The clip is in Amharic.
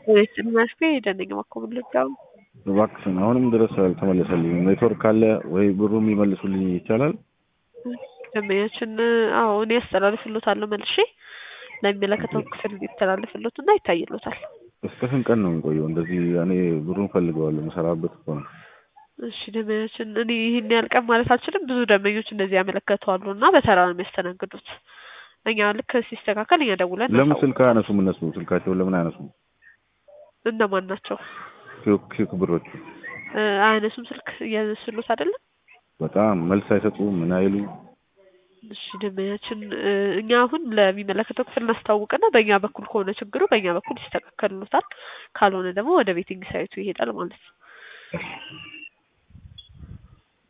ቤትን መፍትሄ ደነኛ ማኮብልጋው እባክሽን አሁንም ድረስ አልተመለሰልኝ። ኔትወርክ ካለ ወይ ብሩ የሚመልሱልኝ ይቻላል። ደንበኛችን አዎ እኔ ያስተላልፍሎታለሁ መልሼ ለሚመለከተው ክፍል ይተላልፍሎት እና ይታይሎታል። እስከ ስንት ቀን ነው የሚቆየው? እንደዚህ እኔ ብሩን ፈልገዋለሁ መሰራበት እኮ ነው። እሺ ደንበኛችን እኔ ይህን ያህል ቀን ማለት አልችልም። ብዙ ደንበኞች እንደዚህ ያመለከቱ አሉ እና በተራ ነው የሚያስተናግዱት። እኛ ልክ ሲስተካከል እኛ ደውለን ለምን እናሳውቅ- ስልክ አያነሱም? እነሱ ስልካቸውን ለምን አያነሱም? እነማን ናቸው? ኪዮክ ኪዮክ ብሮቹ እ፣ አያነሱም ስልክ እያነሱሎት አይደለም። በጣም መልስ አይሰጡም። ምን አይሉ እሺ ደንበኛችን እ፣ እኛ አሁን ለሚመለከተው ክፍል እናስታውቅና በእኛ በኩል ከሆነ ችግሩ በእኛ በኩል ይስተካከልሎታል። ካልሆነ ደግሞ ወደ ቤቲንግ ሳይቱ ይሄዳል ማለት ነው።